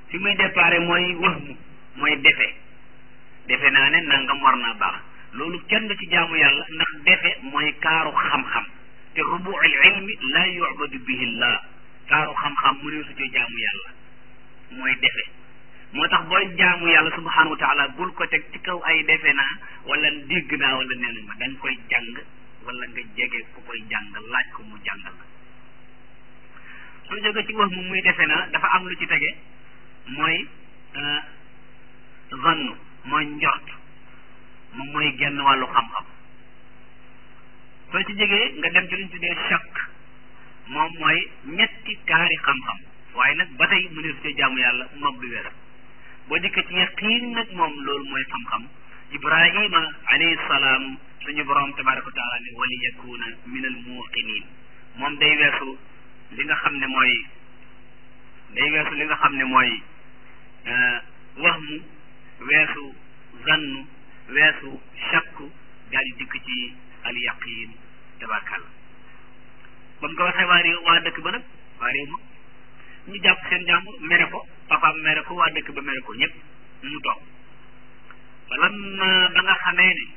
fi muy déparé mooy wahmu mooy defe defe naa ne nangam war naa baax loolu kenn du ci jaamu yàlla ndax defe mooy kaaru xam-xam te rubuul ilmi la yubadu bihi llah kaaru xam-xam mu ne su ci jaamu yàlla mooy defe moo tax booy jaamu yàlla subhanahu wa taala bul ko teg ci kaw ay defe naa wala dégg naa wala nee ma da nga koy jàng wala nga jege ku koy jàng laaj ko mu jàngal la su jóge ci wax mu muy defe naa dafa am lu ci tege mooy zannu mooy njort moom mooy genn wàllu xam-xam soo ci jegee nga dem ci luñ tuddee shakk moom mooy ñetti kaari xam-xam waaye nag ba tey mu ne su jaamu yàlla moom du wér boo dikkee ci yaqiin nag moom loolu mooy xam-xam ibrahima alayhi salaam suñu borom tabaraka wa taala ne wali yakuna min al muqinin moom day weesu li nga xam ne mooy day weesu li nga xam ne mooy wahmu weesu zannu weesu shakku daal di dikk ci al yaqin tabarakalla ba mu ko waxee waa réew waa dëkk ba nag waa réew ma ñu jàpp seen jàmbur mere ko papaam mere ko waa dëkk ba mere ko ñëpp mu toog falamma ba nga xamee ne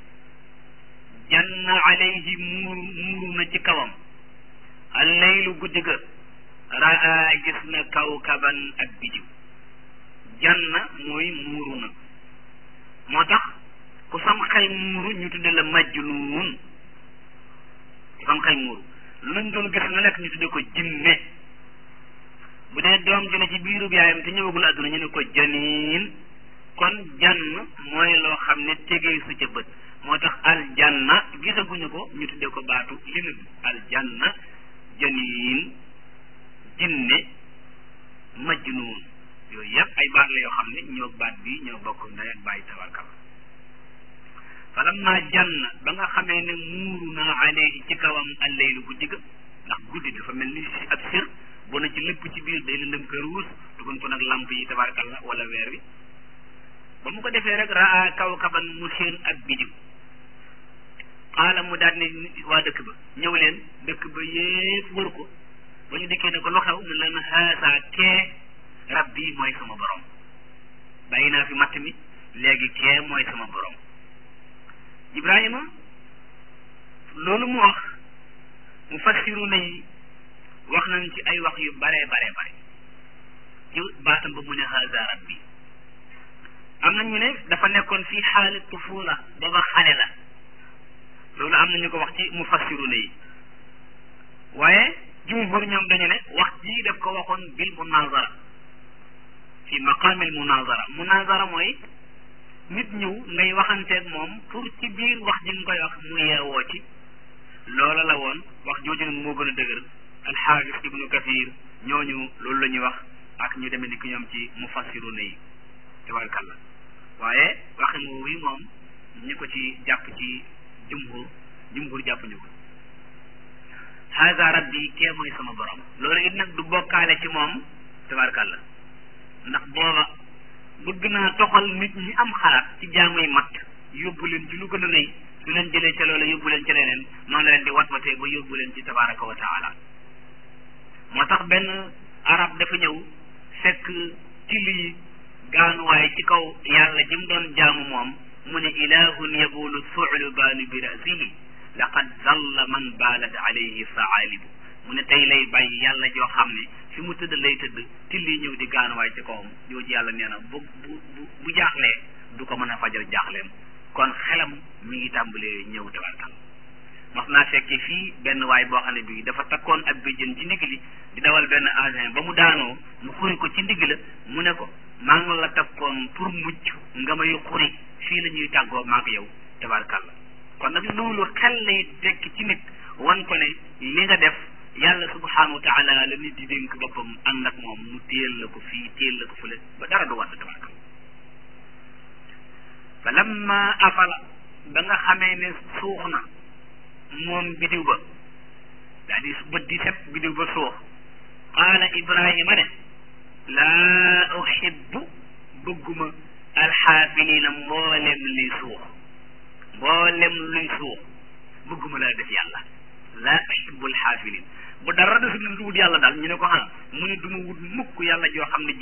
janna alayhi muuru muuru na ci kawam al laylu guddi ga raa gis na kawkaban ak bidiw janna mooy muuru na moo tax ku sam xel muuru ñu tudde la majnuun ku sam xel muuru luñ doon gis na nekk ñu tudde ko jinne bu dee doom ji ne ci biirub yaayam te ñëwagul àdduna ñu ne ko janiin kon jann mooy loo xam ne tegee su ca bët moo tax aljanna gisaguñu ko ñu tudde ko baatu limit aljanna janiin jinne majnuun yooyu yëpp ay baat la yoo xam ne ñoo baat bi ñoo bokk ndey ak bàyyi tabarkal falamma janna ba nga xamee ne muuru naa alayhi ci kawam alleylu guddi ga ndax guddi dafa mel ni si ab sir bu na ci lépp ci biir day lëndëm kër wuus dugun ko nag lamp yi tabarkalla wala weer wi ba mu ko defee rek raa kawkaban mu seen ak bidiw xaala mu daal ne waa dëkk ba ñëw leen dëkk ba yépp wër ko ba ñu dikkee ne ko lu xew mu leen xaasa kee rabbi mooy sama borom bàyyi naa fi matt mi léegi kee mooy sama borom ibrahima loolu mu wax mu fassiru na yi wax nañ ci ay wax yu bare bare bare ci baatam ba mu ne haza rabbi am na ñu ne dafa nekkoon fii xaali tufula booba xale la loolu am na ñu ko wax ci mu fassiru na yi waaye jumhur ñoom dañu ne wax ji daf ko waxoon bil munazara fi maqaamil munazara munazara mooy nit ñëw ngay waxanteeg moom pour ci biir wax ji nga koy wax mu yeewoo ci loola la woon wax jooju nag moo gën a dëgër alxaafis ibnu kathir ñooñu loolu la ñuy wax ak ñu demee ni ki ñoom ci mufassiruna yi tabarakallah waaye waxin woowu yi moom ñi ko ci jàpp ci jumhur jumhur jàpp ñu ko haza rabbi kee mooy sama borom loolu it nag du bokkaale ci moom tabarakallah ndax booba bëgg naa toxal nit ñi am xalaat ci jaamuy mat yóbbu leen ci lu gën a nëy su leen jëlee ca loola yóbbu leen ca leneen noonu la leen di wat watee ba yóbbu leen ci tabaraka wa taala moo tax benn arab dafa ñëw fekk ci lii gaanuwaay ci kaw yàlla ji mu doon jaamu moom mu ne ilahun yabulu su'lubaanu bi rasihi laqad zalla man baalat alayhi faalibu mu ne tey lay bàyyi yàlla joo xam ne fi mu tëdd lay tëdd tilli ñëw di gaanuwaay ci kawam jooju yàlla nee na bu bu bu bu jaaxlee du ko mën a fajal jaaxleem kon xelam mi ngi tàmbalee ñëw tabarkal mas naa fekke fii benn waay boo xam ne bii dafa takkoon ab béjjën ci ndigg li di dawal benn engin ba mu daanoo mu xuri ko ci ndigg la mu ne ko maa ngi la takkoon pour mucc nga may xuri fii la ñuy tàggoo maak yow tabarkal kon nag loolu xel lay tekki ci nit wan ko ne li nga def yàlla subhanahu wa taala la nit di dénk boppam ànd ak moom mu téel la ko fii téel la ko fële ba dara du wadd tabarkal fa lamma afala ba nga xamee ne suux na moom bidiw ba daa di bët di set bidiw ba suux qaala ibrahima ne laa uhibbu bëgguma alxaafilina mboolem luy suux mboolem luy suux bëgguma laa def yàlla laa uhibbu alxaafilin bu dara desul lu wut yàlla daal ñu ne ko ah mu ne du ma wut mukk yàlla joo xam ne ji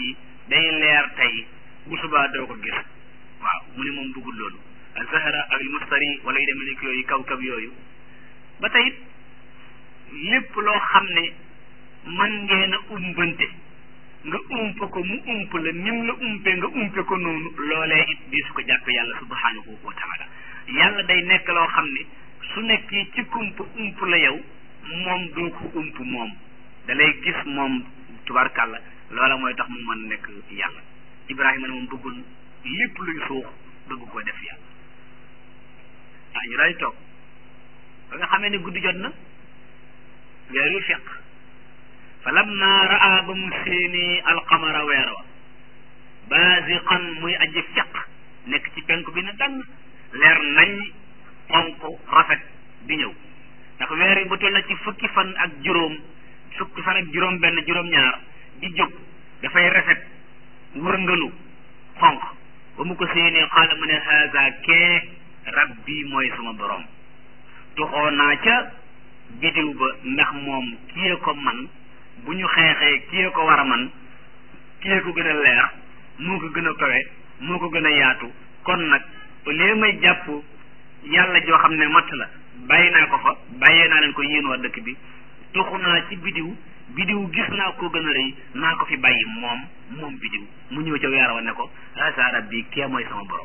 day leer tey bu subaa doo ko gis waaw mu ne moom bëggul loolu azahara ak almustari wala yu demee nekk yooyu kaw-kaw yooyu ba tey lépp loo xam ne man ngeen a umpante nga ump ko mu ump la nim la umpe nga umpe ko noonu loolee it di su ko jàppe yàlla subhanahu wa taala yàlla day nekk loo xam ne su nekkee ci kump ump la yow moom doo ko ump moom da lay gis moom tubarkàlla loola mooy tax mu mën nekk yàlla ibrahima ne moom bëggul lépp luy suux bëgg ko def yàlla ah ñu daal di toog ba nga xamee ne guddi jot na weer yu feq fa lamma raa ba mu séenee alqamara weer wa baziqan muy aji feq nekk ci penk bi ne dann leer nañ xonq rafet di ñëw ndax weer yi ba toll na ci fukki fan ak juróom fukki fan ak juróom benn juróom ñaar di jóg dafay rafet wërngalu xonq ba mu ko séenee xaala mu ne haza kee rabbi mooy sama borom tuxoo naa ca bidiw ba ndax moom kiyee ko man bu ñu xeexee kiyee ko war a man kiyee ko gën a leer moo ko gën a kawe moo ko gën a yaatu kon nag léegi may jàpp yàlla joo xam ne matt la bàyyi naa ko fa bàyyee naa leen ko yéen waa dëkk bi tuxu naa ci bidiw bidiw gis naa ko gën a rëy naa ko fi bàyyi moom moom bidiw mu ñëw ca weer wa ne ko asa rabbi kee mooy sama borom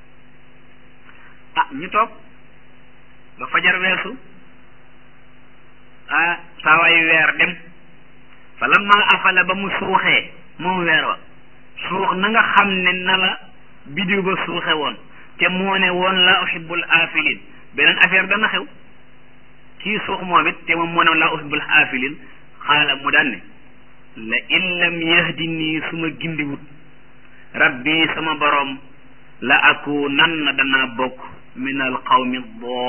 ah ñu toog ba fajar weesu ah saawaayu weer dem fa lamma afala ba mu suuxee moom weer wa suux na nga xam ne na la bidiw ba suuxe woon te moo ne woon laa uhibbul aafilin beneen affaire dana xew kii suux moom it te moom moo ne woon laa uhibbul aafilin xaala mu daan ne la in lam yahdini su ma gindiwut rabbi sama borom la aku nan na danaa bokk min al qawmi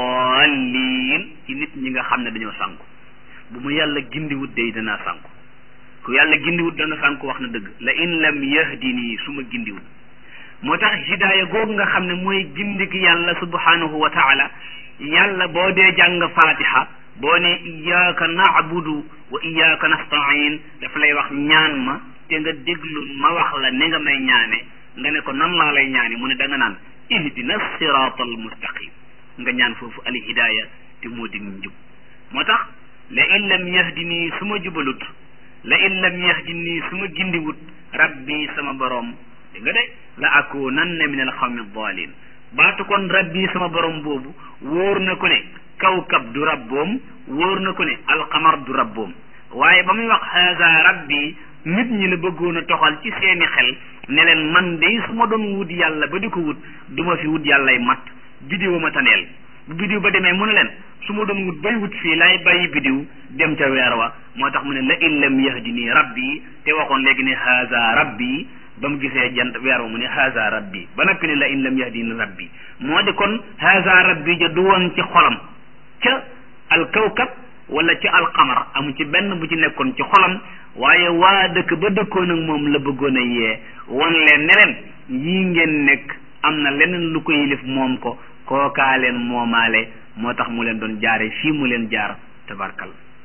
dallin ci nit ñi nga xam ne dañoo sànku bu mu yàlla gindiwut day danaa sànku ku yàlla gindiwut dana sànku wax na dëgg la in lam yahdini su ma gindiwut moo tax hidaaya googu nga xam ne mooy gindik yàlla subhanahu wa taala yàlla boo dee jàng fatiha boo ne iyyaka na'budu wa iyyaka nasta'in dafa lay wax ñaan ma te nga déglu ma wax la ni nga may ñaane nga ne ko nan laa lay ñaane mu ne da nga naan ihdina sirata al mustaqim nga ñaan foofu al hidaaya te moo dig njub moo tax la in lam yahdini su ma jubalut la in lam yahdini su ma gindiwut rabbi sama boroom di nga de la akunanna min al xawmi dalin baatu kon rabbi sama borom boobu wóor na ko ne kawkab du rabboom wóor na ko ne alqamar du rabboom waaye ba muy wax haza rabbi nit ñi la bëggoon a toxal ci seeni xel ne leen man de su ma doon wut yàlla ba di ko wut du ma fi wut yàllay mat bidiw ma taneel bu bidiw ba demee mu ne leen su ma doon wut bay wut fii laay bàyyi bidiw dem ca weer wa moo tax mu ne la in lam yahdini rabbi te waxoon léegi ne haza rabbi ba mu gisee jant weer wa mu ne haza rabbi ba noppi ne la in lam yahdini rabbi moo di kon haza rabbi ja du woon ci xolam ca alkawkab wala ci alqamar amu ci benn bu ci nekkoon ci xolam waaye waa dëkk ba dëkkoon ak moom la bëggoon a yee won leen ne leen yii ngeen nekk am na leneen lu ko yilif moom ko kookaa leen moomaale moo tax mu leen doon jaare fii mu leen jaar tabarkal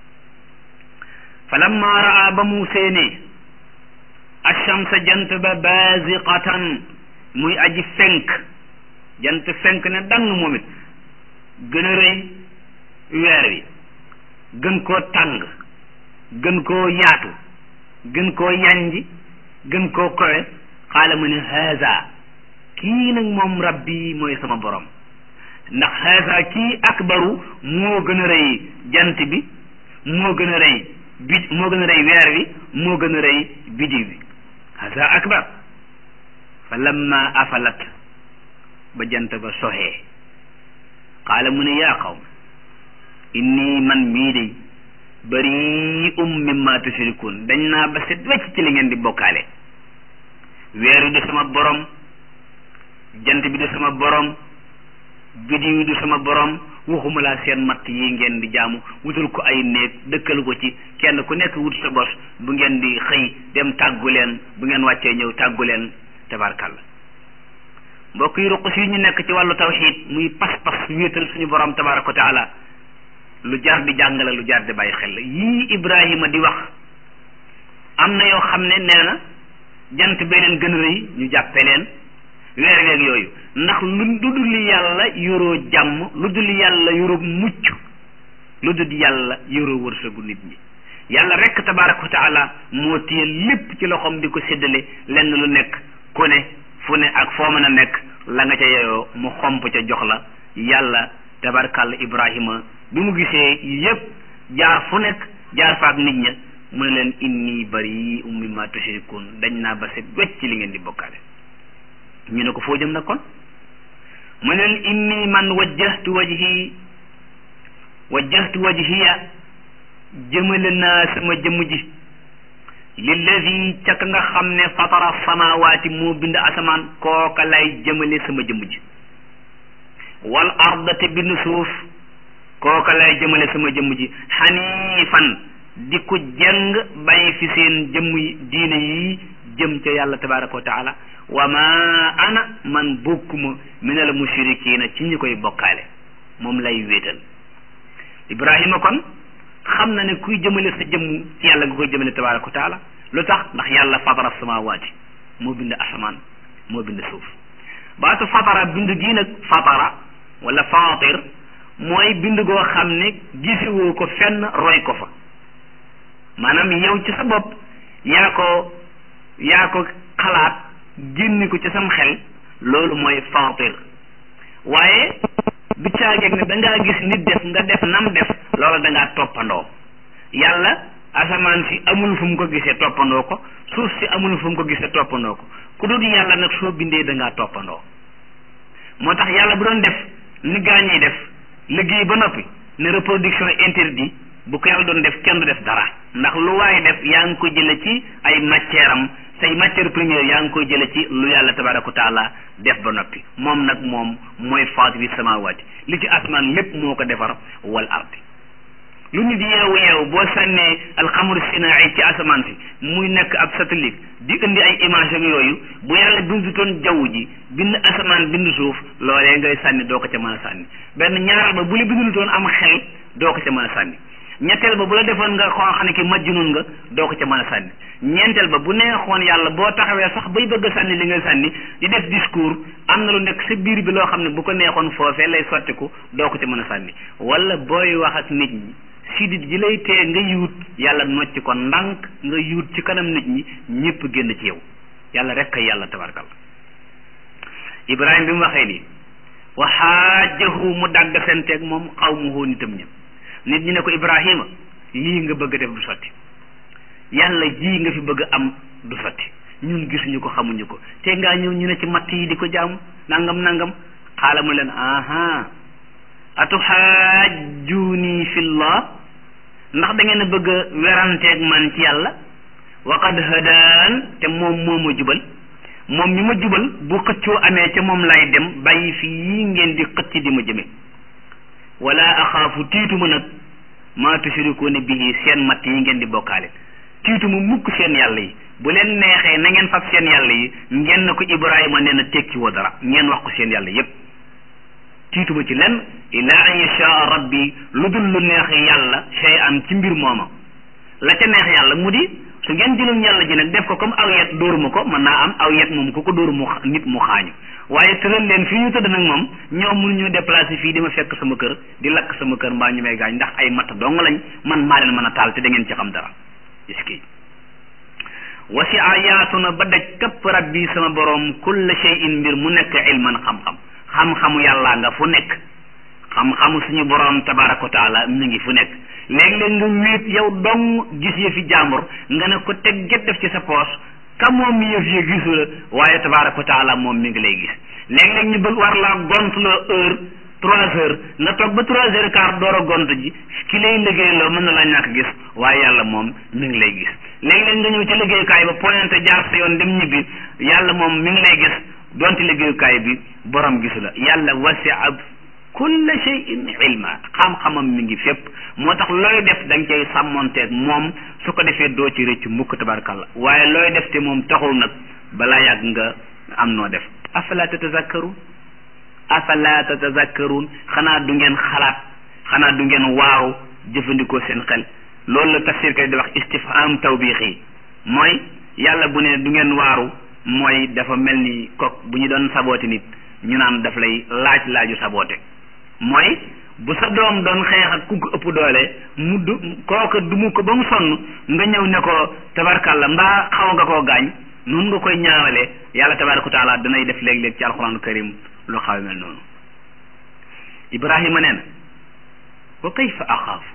fa lamma raa ba mu séenee achamsa jant ba baziqatan muy aji fenk jant fenk ne dang moom it gën a rëy weer wi gën koo tàng gën koo yaatu gën koo yanji gën koo kowe xaala mu ne haza kii nag moom rabbi mooy sama borom ndax haza kii akbaru moo gën a rëy jant bi moo gën a rëy bi moo gën a rëy weer wi moo gën a rëy bidiw bi haza akbar fa lamma afalat ba jant ba soxee qaala mu ne yaa qawm inni man mii de bari um mimma tushrikun dañ naa ba set wecc ci li ngeen di bokkaale weer wi du sama borom jant bi du sama borom bidiw du sama borom waxuma laa seen matt yi ngeen di jaamu wutal ko ay néeg dëkkal ko ci kenn ku nekk wut sa bos bu ngeen di xëy dem tàggu leen bu ngeen wàccee ñëw tàggu leen tabarkalla mbokk yi ruqus yi ñu nekk ci wàllu tawxid muy pas-pas wéetal suñu borom tabaraka wa taala lu jar di jàngale lu jar di bàyyi xel la yii Ibrahima di wax am na yoo xam ne nee na jant bee leen gën a rëy ñu jàppe leen weer weeg yooyu ndax lu dul yàlla yoroo jàmm lu dul yàlla yoroo mucc lu dul yàlla yoroo wërsëgu nit ñi yàlla rek tabaraka wa taala moo téye lépp ci loxoom di ko séddale lenn lu nekk ku ne fu ne ak foo mën a nekk la nga ca yeyoo mu xomp ca jox la yàlla tabarakàlla ibrahima bi mu gisee yépp jaar fu nekk jaar faak nit ña mu ne leen inni bari mimma tushrikun dañ naa ba set wecc ci li ngeen di bokkaale ñu ne ko foo jëm nag kon mu ne leen inni man wajjahtu wajhi wajjahtu wajhiya jëmale naa sama jëmm ji lilladi ca ka nga xam ne fatara samawaati moo bind asamaan kooka lay jëmale sama jëmm ji wal arda te bind suuf kooka lay jëmale sama jëmm ji xaniifan di ko jëng bàyyi fi seen jëmm yi diine yi jëm ca yàlla tabaraka wa taala wa ma ana man bokkuma minal mushrikiina ci ñi koy bokkaale moom lay wéetal ibrahima kon xam na ne kuy jëmale sa jëmm ci yàlla nga koy jëmale tabaraka wa taala lu tax ndax yàlla fatara samawaati moo bind asamaan moo bind suuf baatu fatara bind gii nag fatara wala fatir mooy bind goo xam ne gisewoo ko fenn roy ko fa maanaam yow ci sa bopp yaa ko yaa ko xalaat génni ko ci sam xel loolu mooy fatir waaye du caageeg ne da ngaa gis nit def nga def nam def loolu da ngaa toppandoo yàlla asamaan si amul fu mu ko gisee toppandoo ko suuf si amul fu mu ko gisee toppandoo ko ku dul yàlla nag soo bindee da ngaa toppandoo moo tax yàlla bu doon def ni gaañuy def liggéey ba noppi ne reproduction interdit bu ko yàlla doon def kenn du def dara ndax lu waaye def yaa ngi ko jële ci ay matière am say matière première yaa ngi koy jële ci lu yàlla tabaraka wa taala def ba noppi moom nag moom mooy faatiri samawaati li ci asmaan lépp moo ko defar wal ardi lu nit yeewu yeewu boo sànnee alxamru sinaa'i ci asamaan si muy nekk ab satellite di indi ay image ak yooyu bu yàlla bindutoon jaww ji bind asamaan bind suuf loolee ngay sànni doo ko ca mën a sànni benn ñaaral ba bu la bindutoon am xel doo ko ca mën a sànni ñetteel ba bu la defoon nga xoo xam ne ki majjunun nga doo ko ca mën a sànni ñeenteel ba bu neexoon yàlla boo taxawee sax bay bëgg a sànni li ngay sànni di def discours am na lu nekk sa biir bi loo xam ne bu ko neexoon foofee lay sottiku doo ko ca mën a sànni wala booy wax ak nit ñi sidit ji lay tee nga yuut yàlla nocc ko ndànk nga yuut ci kanam nit ñi ñëpp génn ci yow yàlla rek kay yàlla tabarkal ibrahima bi mu waxee nii wa xaajahu mu dàgg senteeg moom xaw mu hoo nitam ñëpp nit ñi ne ko ibrahima lii nga bëgg a def du sotti yàlla ji nga fi bëgg am du sotti ñun gisuñu ko xamuñu ko te ngaa ñëw ñu ne ci matt yi di ko jaamu nangam nangam xaala mu leen aha atuxaajjuuni fillah ndax da ngeen a bëgg a weranteeg man ci yàlla waqad hadaan te moom moo ma jubal moom mi ma jubal bu xëccoo amee ca moom lay dem bàyyi fii ngeen di xëcc di ma jëme wala axaafu tiituma nag maa tushrikuuna bihi seen matt yi ngeen di bokkaale tiituma mukk seen yàlla yi bu leen neexee na ngeen fab seen yàlla yi ngeen na ko Ibrahima nee na tekki woo dara ngeen wax ko seen yàlla yépp tiituma ci lenn illa an yashaa rabbi lu dul lu neex yàlla shay an ci mbir mooma la ca neex yàlla mu di su ngeen jëlum yàlla ji nag def ko comme aw yet dóoruma ko mën naa am aw yet moom ku ko dóoru mu nit mu xaañu waaye tëral leen fii ñu tëdd nag moom ñoom mënu ñu déplacé fii di ma fekk sama kër di lakk sama kër mbaa ñu may gaañ ndax ay matt dong lañ man maa leen mën a taal te da ngeen ci xam dara iski wasi a yaatu na ba daj kapp rabbi sama borom kulla shay'in mbir mu nekk ilman xam-xam xam-xamu yàllaa nga fu nekk xam-xamu suñu borom tabaraka wa taala mi ngi fu nekk léeg-léeg nga wéet yow dong gis yëfi jàmbur nga ne ko teg get def ci sa poos ka moom yëf yi gisu la waaye tabaraka wa taala moom mi ngi lay gis léeg-léeg ñu bëgg war laa gont loo heure trois heures nga toog ba trois heures quart door a gont ji ki lay liggéey loo mën na laa ñàkk gis waaye yàlla moom mi ngi lay gis léeg-léeg nga ñëw ci liggéeyukaay ba pointé jaar sa yoon dem ñibbi yàlla moom mi ngi lay gis donte liggéeyukaay bi borom gisu la yàlla wasi'a kulla shay'in ilma xam-xamam mi ngi fépp moo tax looy def da nga cay sàmmonteeg moom su ko defee doo ci rëcc mukk tabarakallah waaye looy def te moom taxul nag balaa yàgg nga am noo def afala tatazakkarun afala tatazakkarun xanaa du ngeen xalaat xanaa du ngeen waaru jëfandikoo seen xel loolu la tafsir kay di wax istifham tawbiixi mooy yàlla bu ne du ngeen waaru mooy dafa mel ni kok bu ñu doon saboote nit ñu naan daf lay laaj laaju saboote mooy bu sa doom doon xeex ak ku ko ëpp doole mu du kooka du mu ko ba mu sonn nga ñëw ne ko tabarkàlla mbaa xaw nga koo gaañ noonu nga koy ñaawale yàlla tabaraka taala danay def léeg-léeg ci alxuraanu karim lu xaw mel noonu ibrahima nee na wa kayfa axaafu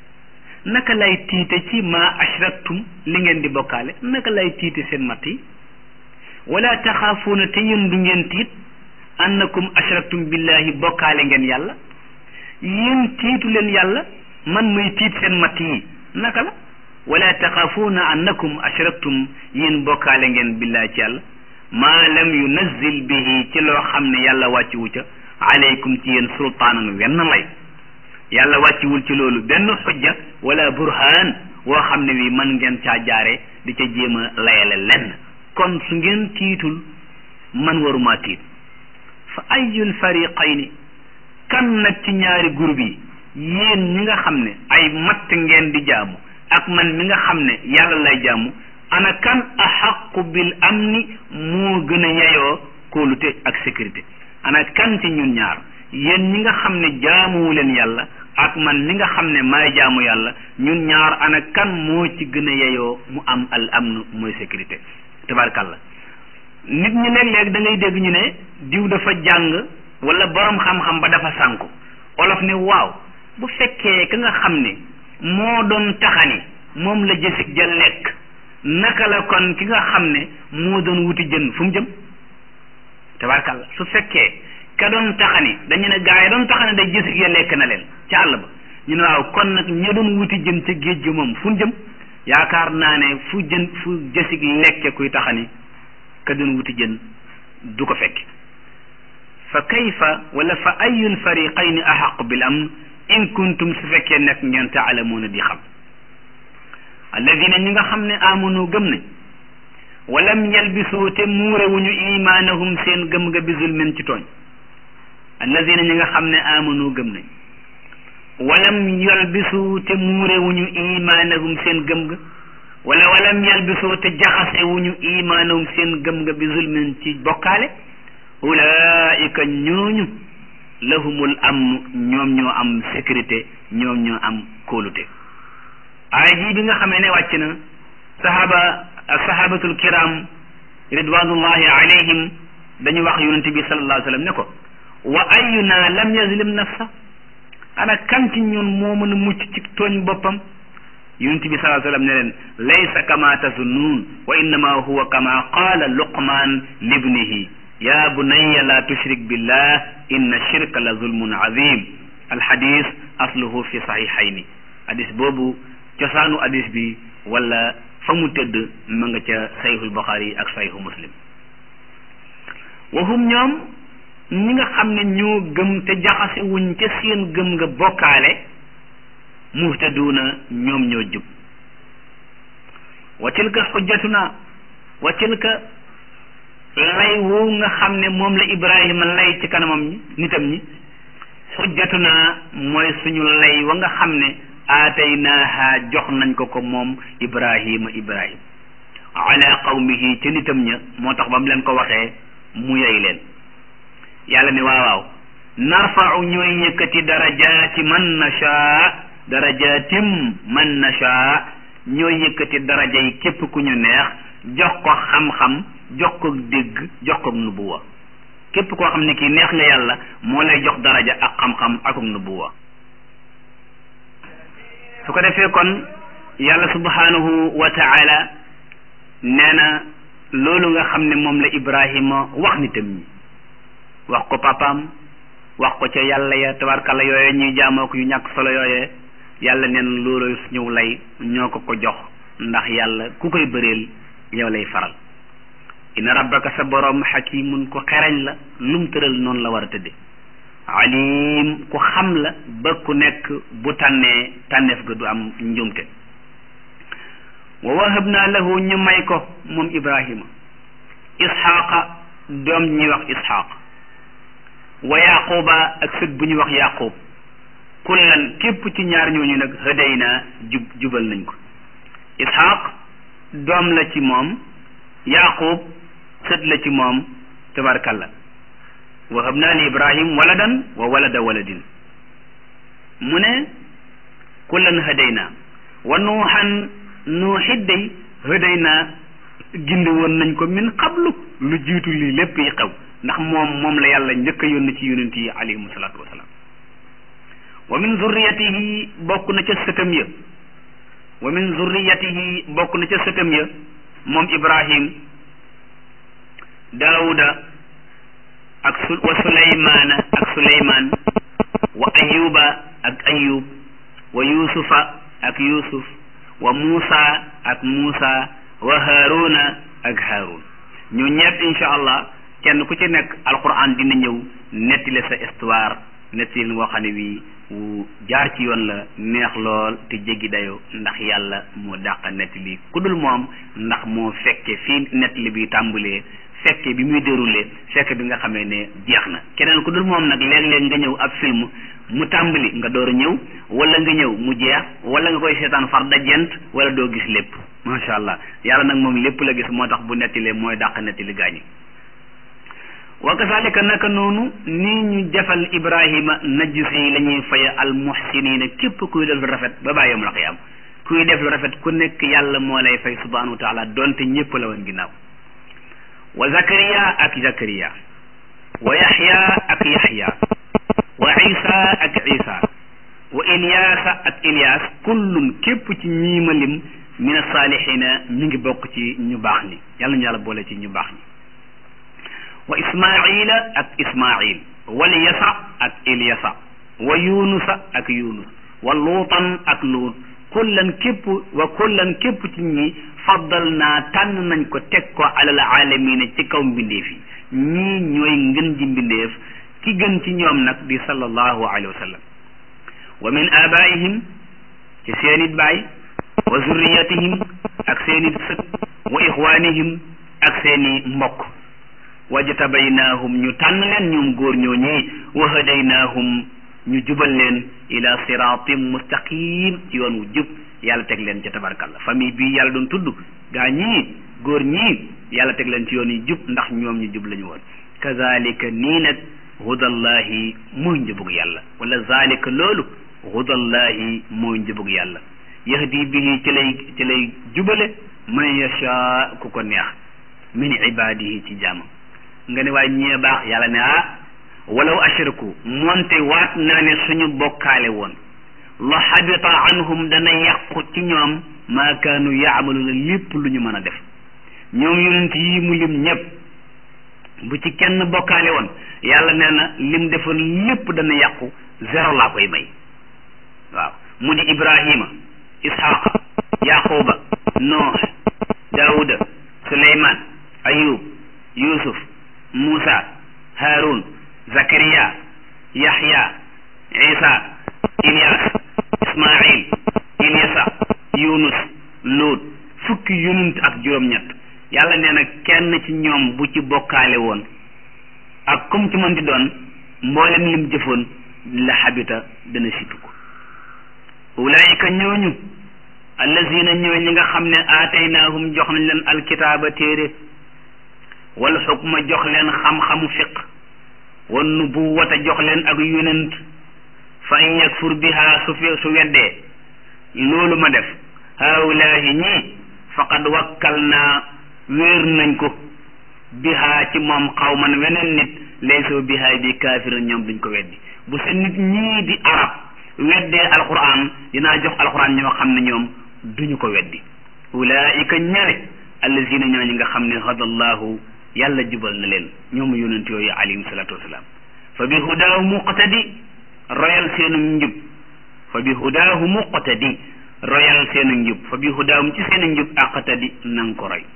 naka lay tiite ci ma ashraktum li ngeen di bokkaale naka lay tiite seen matt yi wala taxaafuuna te yéen du ngeen tiit annakum ashraktum billahi bokkaale ngeen yàlla yéen tiitu leen yàlla man muy tiit seen matt yi naka la wala taxaafuuna annakum ashraktum yéen bokkaale ngeen billahi ci yàlla maa lam yunazzil bihi ci loo xam ne yàlla wàcciwu ca aleykum ci yéen sultaanan wenn lay yàlla wàcciwul ci loolu benn xujja wala burhaan woo xam ne wi man ngeen caa jaare di ca jéem a layale lenn kon su ngeen tiitul man waruma tiit fa ayul fariqayni kan nag ci ñaari groupe yi yéen ñi nga xam ne ay matt ngeen di jaamu ak man mi nga xam ne yàlla lay jaamu ana kan axaqu bil amni moo gën a yeyoo kóolute ak sécurité ana kan ci ñun ñaar yéen ñi nga xam ne jaamuwu leen yàlla ak man mi nga xam ne maay jaamu yàlla ñun ñaar ana kan moo ci gën a yeyoo mu am al amn mooy sécurité tabarkàlla nit ñi léeg-léeg da ngay dégg ñu ne diw dafa jàng wala borom xam-xam ba dafa sànku olof ne waaw bu fekkee ka nga xam ne moo doon taxani moom la jësig ja lekk naka la kon ki nga xam ne moo doon wuti jën fu mu jëm tabarkàlla su fekkee ka doon taxani dañu ne gaa yi doon taxani day jësig ya lekk na leen ca àll ba ñu ne waaw kon nag ña doon wuti jën ca géej ga moom fu mu jëm yaakaar naa ne fu jën fu jësig lekke kuy taxani ka doon wuti jën du ko fekk fa kayfa wala fa ayul fariqayni ahaqu bil amn in kuntum su fekkee nekk ngeen taalamuuna di xam alladina ñi nga xam ne amanu gëm nañ walam yalbisoo te muurewuñu imaanahum seen gëm nga bi zulmin ci tooñ alladina ñi nga xam ne amanu gëm nañ walam yalbisu te muurewuñu imaanahum seen gëm nga wala walam yalbisoo te jaxasewuñu imaanahum seen gëm nga bi zulmin ci bokkaale ulaika ñooñu lahumul amnu ñoom ñoo am sécurité ñoom ñoo am kóolute aaya ji bi nga xamee ne wàcc na sahaba sahabatul kiram ridwanullahi alayhim dañu wax yonente bi sallallahu alayhi wa sallam ne ko wa ayuna lam yazlim nafsa ana kan ci ñun moo mën a mucc ci tooñ boppam yonente bi sallallahu alayhi wa sallam ne leen laysa kama tazunnuun wa innama huwa kama qaala luqman libnihi ya bunayya la tushrik billah inna shirka la zulmun azim alxadis asluhu fi saxiixayni hadis boobu cosaanu hadis bi wala fa mu tëdd ma nga ca sayxul buxaari ak sayxu muslim waxum ñoom ñi nga xam ne ñoo gëm te jaxase wuñ ca seen gëm nga bokkaale muhtaduuna ñoom ñoo jub wa tilka xujjatuna wa tilka lay woowu nga xam ne moom la ibrahima lay ci kanamam ñi nitam ñi xujjatuna mooy suñu lay wa nga xam ne aataynaaha jox nañ ko ko moom ibrahima ibrahim ala qawmihi ca nitam ña moo tax ba mu leen ko waxee mu yey leen yàlla ne waaw waaw narfau ñooy yëkkati darajaati man nasha darajaatim man nasha ñooy yëkkati daraja yi képp ku ñu neex jox ko xam-xam jox ko dégg jox ko nubuwa képp koo xam ne kii neex nga yàlla moo lay jox daraja ak xam-xam ak nubuwa su ko defee kon yàlla subhanahu wa taala nee na loolu nga xam ne moom la ibrahima wax nitam ñi wax ko papaam wax ko ca yàlla ya tabarkalla yooye ñuy jaamoo ko yu ñàkk solo yooye yàlla neen loolu ñëw lay ñoo ko ko jox ndax yàlla ku koy bëreel yow lay faral inna rabbaka sa borom xakimun ku xereñ la lum tëral noonu la war a tëdde alim ku xam la ba ku nekk bu tànnee tànneef ga du am njumte wa wahabna lahu ñu may ko moom ibrahima isxaaqa doom ñuy wax isxaaq wa yaquba ak sët bu ñuy wax yaqub kullan képp ci ñaar ñooñu nag hëdayna jub jubal nañ ko isxaaq doom la ci moom yaqub sët la ci moom tabarkalla wahab naa li ibrahim waladan wa walada waladin mu ne kullan hadayna wa nuuxan nuuxit day hadayna gindi woon nañ ko min qablu lu jiitu lii lépp yi xew ndax moom moom la yàlla njëkk a yónni ci yonent yi alayhim salaatu wasalaam wa min zurriyatihi bokk na ca sëtam ya wa min zurriyatihi bokk na ca sëtam ya moom ibrahim daawuda ak su wa suleymaana ak suleymaan wa ayuba ak ayub wa yusufa ak yusuf wa muusa ak muusa wa haaruna ak haarun ñu ñëpp insha allah kenn ku ci nekk alquran dina ñëw nettali sa histoire nettali ngoo xam ne bii wu jaar ci yoon la neex lool te jéggi dayo ndax yàlla moo dàq nettali ku dul moom ndax moo fekke fii nettali bi tàmbalee fekke bi muy déroulé fekke bi nga xamee ne jeex na keneen ku dul moom nag léeg-léeg nga ñëw ab film mu tàmbali nga door a ñëw wala nga ñëw mu jeex wala nga koy seetaan far dajent wala doo gis lépp macha allah yàlla nag moom lépp la gis moo tax bu nettalee mooy dàq nettali gaañi wa kazalika naka noonu nii ñu jafal ibrahima najsi la ñuy faye al muhsinina képp kuy def lu rafet ba bàyyi yawmal qiyaam kuy def lu rafet ku nekk yàlla moo lay fay subhanahu wa taala donte ñëpp la woon ginnaaw wa zakariya ak zakariya wa yaxya ak yaxya wa isa ak isa wa ilyaasa ak ilyaas kullun képp ci ñiima lim min asaalihina mi ngi bokk ci ñu baax ñi yàlla ñu yàlla boole ci ñu baax ñi wa ismaila ak ismail wal yasa ak ilyasa wa yunusa ak yunus wa luutan ak luut kullan képp wa kullan képp ci ñi faddal naa tànn nañ ko teg ko alal alamina ci kaw mbindeef yi ñii ñooy ngën ji mbindeef ki gën ci ñoom nag di sallallahu alayhi wa sallam wa min abaihim ci seenit baay wa zurriyatihim ak seenit sët wa ixwanihim ak seeni mbokk wajtabaynaahum ñu tànn leen ñoom góor ñoo ñii wa hadaynaahum ñu jubal leen ila siratim mustaqim ci yoon wu jub yàlla teg leen ca tabarkalla famille bii yàlla doon tudd gaa ñii góor ñii yàlla teg leen ci yoon yu jub ndax ñoom ñu jub la ñu woon kazalika nii nag hudallahi mooy njëbug yàlla wala zalika loolu hudallahi mooy njëbug yàlla yahdi bihi ci lay ci lay jubale man yasha ku ko neex min ibadihi ci jaamam nga ne waaye ñee baax yàlla ne ah walaw ashraku moonte waat naa ne suñu bokkaale woon la xabita anhum dana yàqu ci ñoom maa kaanu yaamaluuna lépp lu ñu mën a def ñoom yonent yi mu lim ñëpp bu ci kenn bokkaale woon yàlla nee na lim defoon lépp dana yàqu zéro laa koy may waaw mu di ibrahima ishaqa yaquba nooh daawuda suleyman ayub yusuf muusa haarun zakariya yaxya isa ilyas ismail ilyasa yunus luut fukki yonent ak juróom-ñett yàlla nee na kenn ci ñoom bu ci bokkaale woon ak comme ci mën di doon mboolem lim jëfoon la xabita dana situ ko ulaayika ñooñu allazina ñooy ñi nga xam ne aataynaahum jox nañ leen alkitaaba téere wal xukma jox leen xam-xamu fiq wan nubuwata jox leen ak yonent fa in yakfur biha su fi su weddee loolu ma def haulaahi ñii faqad wakkal naa wéer nañ ko biha ci moom xawman weneen nit laysoo biha bi kaafir ñoom duñ ko weddi bu sa nit ñii di arab weddee alquran dinaa jox alquran ñoo xam ne ñoom duñu ko weddi ulaika ñale allazina ñoo ñi nga xam ne hadallahu yàlla jubal na leen ñoom yonent yooyu alayhim salatu wasalaam fa bi hudaahu muqtadi royal seenu njub fa bi hudaahu muqtadi royal seenu njub fa bi hudaahum ci seenu njub aqtadi nang ko roy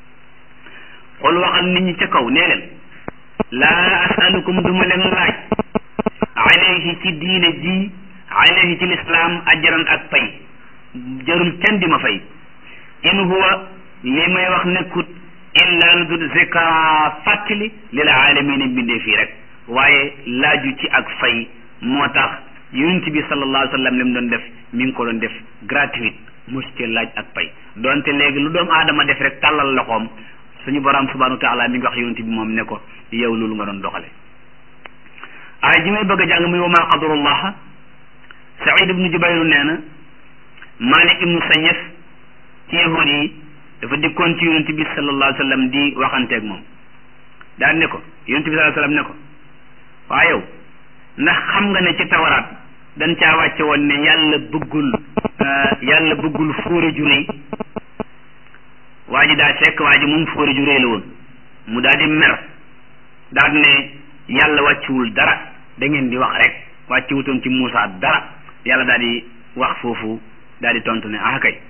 xool waxal nit ñi ca kaw nee leen laa asalukum duma leen laaj alayhi ci diine ji alayhi ci lislaam ajran ak pay jarul kenn di ma fay in huwa li may wax nekkut illa lu dul zikra fàttali lil aalamiina bindee fii rek waaye laaju ci ak fay moo tax yonent bi sallallahu alayhi wa sallam li mu doon def mi ngi ko doon def gratuite mos ci laaj ak pay donte léegi lu doomu aadama def rek tàllal loxoom suñu borom subhanahu wa taala mi ngi wax yonent bi moom ne ko yow loolu nga doon doxale aay ji may bëgg a jàng muy wa maa qadarullah Saïd ibnu Jubayr nee na Malik ibnu Sayef ci yahuud yi dafa dikkoon ci yonent bi sallallahu alayhi wa sallam di waxanteeg moom daan ne ko yonent bi sallallahu alayhi wa sallam ne ko waa yow ndax xam nga ne ci tawaraat dañ caa wàcce woon ne yàlla bëggul yàlla bëggul fóore ju rëy waa ji daa fekk waa ji moom fóore ju rëy la woon mu daal di mer daal ne yàlla wàcciwul dara da ngeen di wax rek wàcce wutoon ci Muusa dara yàlla daal di wax foofu daal di tontu ne ah kay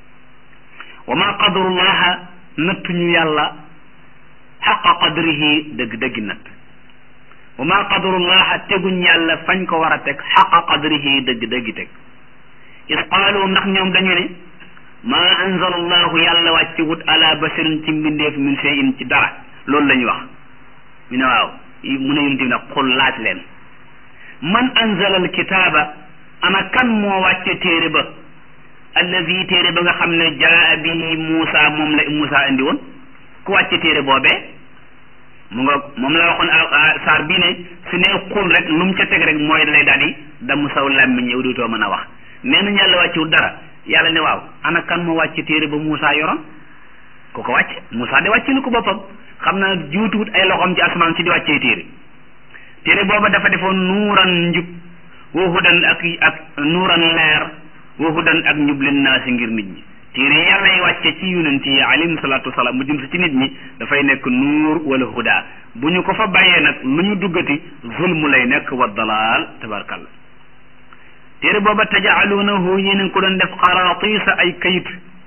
wa ma qadarullaha nattuñu yàlla xaqa qadrihi dëgg dëggi natt wa ma qadarullaha teguñ yàlla fañ ko war a teg xaqa qadrihi dëgg dëggi teg is qaalu ndax ñoom dañu ne ma anzala allahu yàlla wàcce wut ala basirin ci mbindeef min shay'in ci dara loolu la ñu wax ñu ne waaw mu ne yonent bi nag xul laaj leen man anzala alkitaaba ana kan moo wàcce téere ba allazi téere ba nga xam ne jaa bihi Muusa moom la Muusa indi woon ku wàcce téere boobee mu nga moom la waxoon saar bii ne su ne xul rek lu mu ca teg rek mooy lay daal di damm saw làmmiñ yow dootoo mën a wax nee nañ yàlla wàccewul dara yàlla ne waaw ana kan moo wàcce téere ba Muusa yoroon ku ko wàcce Muusa de wàcce na ko boppam xam naa juutuwut ay loxoom ci asamaan si di wàccee téere téere booba dafa defoon nuuran njub wa hudan ak ak nuuran leer wa hudan ak njub leen naa si ngir nit ñi téere yàlla yi wàcce ci yonent yi alayhim salaatu wasalaam mu jëm si ci nit ñi dafay nekk nuur wala huda bu ñu ko fa bàyyee nag lu ñu duggati zulmu lay nekk wa dalaal tabarkalla téere booba tajaaluunahu yéen a ngi ko doon def xaraatiisa ay kayit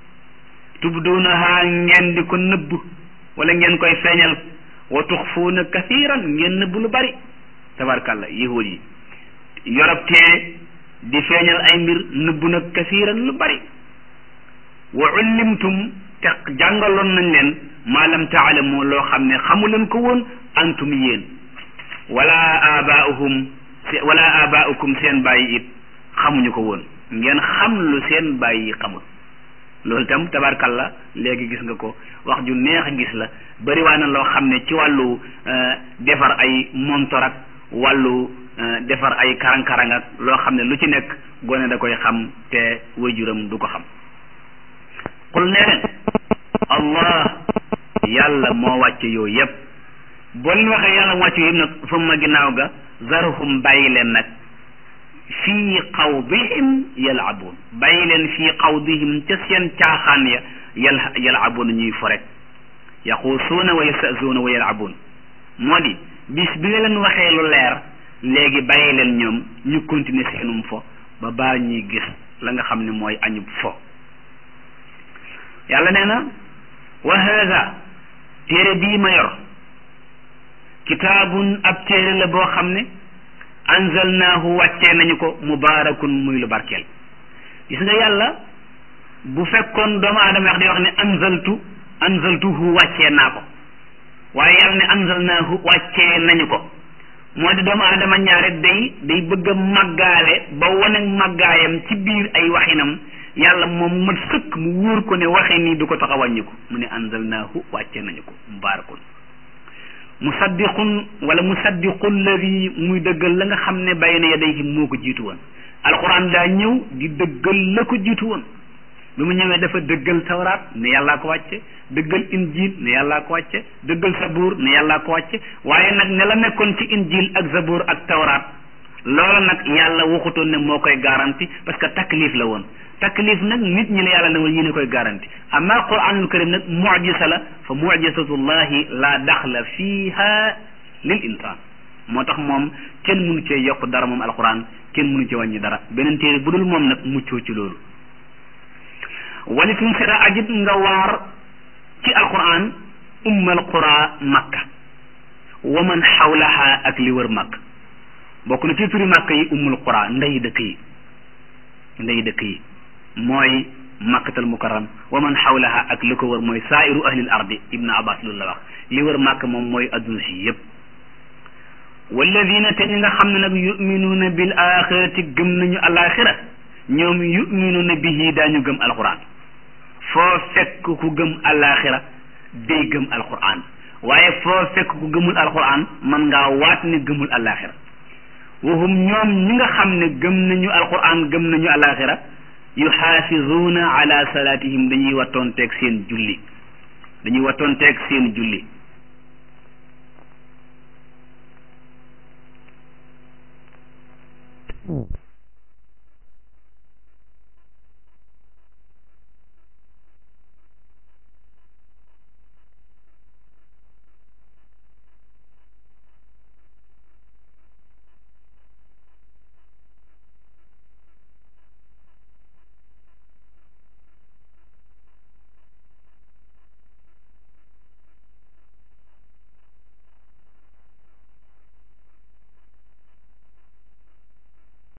tubduunaha ngeen di ko nëbb wala ngeen koy feeñal wa tuxfuuna kathiran ngeen nëbb lu bari tabarkalla yahuud yi yorob tee di feeñal ay mbir nëbb nag kathiran lu bari wa ullimtum te jàngaloon nañ leen maa lam taalamu loo xam ne xamu leen ko woon antum yéen wala abaauhum wala abaaukum seen bàyyi it xamuñu ko woon ngeen xam lu seen bàyyi yi xamul loolu itam tabarkalla léegi gis nga ko wax ju neex a gis la bëri waa na loo xam ne ci wàllu defar ay montor ak wàllu defar ay karang-karang ak loo xam ne lu ci nekk gone da koy xam te wajuram du ko xam qul nee leen allah yàlla moo wàcce yooyu yëpp boo leen waxee yàlla moo wàcce yooyu yëpp nag fa ma ginnaaw ga zarhum bàyyi leen nag fii xawdihim yalabuun bàyyi leen fii xawdihim ca seen caaxaan ya yal yalabuun ñuy fo rek yaxuusuuna wa yastazuuna wa yalabuun moo di bis bi nga leen waxee lu leer léegi bàyyi leen ñoom ñu continuer seenum fo ba baa ñuy gis la nga xam ne mooy añub fo yàlla nee na wa haada téere bii ma yor kitaabun ab téere la boo xam ne anzalnaahu wàccee nañu ko mubaarakun muy lu barkeel gis nga yàlla bu fekkoon doomu aadama wax di wax ne anzaltu anzaltuhu wàccee naa ko waaye yàlla ne anzalnaahu wàccee nañu ko moo di doomu aadama ñaare day day bëgg a màggaale ba wane màggaayam ci biir ay waxinam yàlla moom mat sëkk mu wóor ko ne waxi nii du ko tax a wàññi ko mu ne anzalnaahu wàccee nañu ko mubaarakun musaddiqun wala musaddiqu alladi muy dëggal la nga xam ne bayna yadayhi moo ko jiitu woon alquran daa ñëw di dëggal la ko jiitu woon bi mu ñëwee dafa dëggal tawraat ne yàllaa ko wàcce dëggal injil ne yàllaa ko wàcce dëggal sabuur ne yàllaa ko wàcce waaye nag ne la nekkoon ci injil ak sabuur ak tawraat loola nag yàlla waxutoon ne moo koy garanti parce que taklif la woon taklif nag nit ñi la yàlla ne woon yéen a koy garanti amma quranul karim nag mujisa la fa mujisatullahi la daxla fiha lil insan moo tax moom kenn mënu cee yokk dara moom alquran kenn mënu cee wàññi dara beneen téere bu dul moom nag muccoo ci loolu wali tun sira ajit nga waar ci alquran ummal qura makka wa man xawlaha ak li wër makka bokk na ci turi makka yi ummul qura ndey dëkk yi ndey dëkk yi mooy makkatal mukarram wa man xawlaha ak li ko wër mooy saairu ahlil ardi ibnu abbas loolu la wax li wër makka moom mooy adduna si yépp walladina te ñi nga xam ne nag yuminuuna bil axirati gëm nañu alaxira ñoom yuminuuna bihi daañu gëm alquran foo fekk ku gëm alaxira day gëm alquran waaye foo fekk ku gëmul alquran man ngaa waat ne gëmul alaxira wahum ñoom ñi nga xam ne gëm nañu alquran gëm nañu alaxira yuxaafizuuna ala salaatihim dañuy wattoon teeg seen julli dañuy wattoon teeg seen julli